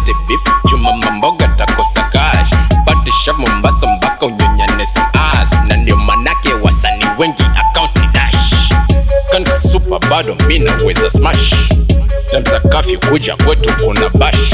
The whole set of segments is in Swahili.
silete beef chuma mamboga takosa cash pate shaf mombasa mpaka unyonyane some ass na ndio manake wasani wengi account ni dash kanka super bado mi naweza smash time za kafyu kuja kwetu kuna bash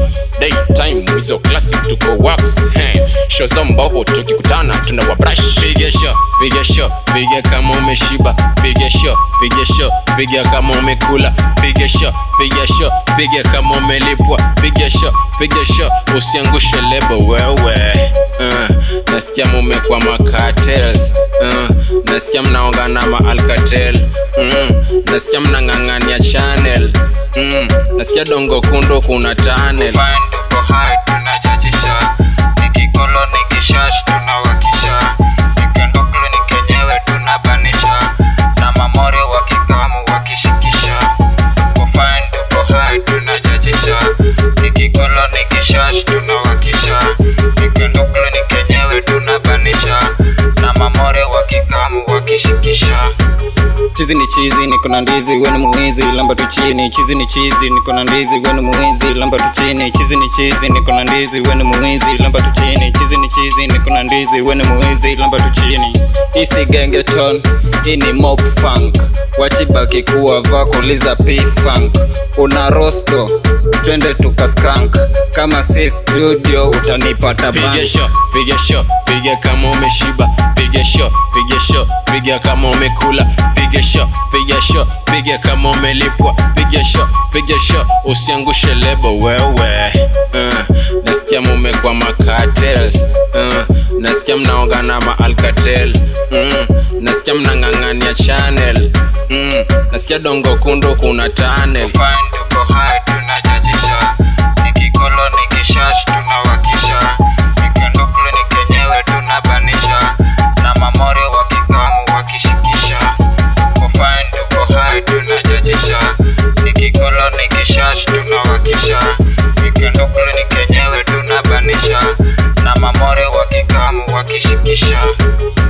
daytime hizo classic tuko wax hey. show za mbovu tukikutana tuna wabrash piga show piga show piga kama umeshiba piga show piga show piga kama umekula piga show piga show piga kama umelipwa piga show piga show usiangushe lebo wewe uh, nasikia mumekwa makatels uh, nasikia mnaongana maalkatel mm, nasikia mnang'ang'ania channel mm, nasikia dongo kundo kuna tunnel Fine, tuko high, tunachachisha nikikolo nikishash tunawakisha nikendoklo nikenyewe tunabanisha na mamore wakikamu wakishikisha tuko fine, tuko high, tunachachisha nikikolo nikishash tunawakisha nikendoklo nikenyewe tunabanisha na mamore wakikamu wakishikisha chizi ni chizi niko na ndizi weni muhizi lamba tu chini chizi ni chizi niko na ndizi weni muhizi lamba tu chini chizi ni chizi niko na ndizi weni muhizi lamba tu chini chizi ni chizi niko na ndizi weni muhizi lamba tu chini isi gengeton hii ni mop funk wachibaki kuwa vakuliza p funk una rosto twende tukaskank kama si studio utanipata piga bank. show piga show piga kama umeshiba piga show piga show piga kama umekula piga show piga show piga kama umelipwa piga show piga show usiangushe lebo wewe uh, nasikia mumekwa makatels uh, nasikia mnaongana maalkatel mm, nasikia mnang'ang'ania channel mm, nasikia dongo kundo kuna tunnel fine tuko high tunachachisha nikikolo nikishash tunawakisha nikendoklo nikenyewe tunabanisha na mamore wakikamu wakishikisha tuko fine tuko high tunachachisha nikikolo nikishash tunawakisha nikendoklo nikenyewe tunabanisha na mamore wakikamu wakishikisha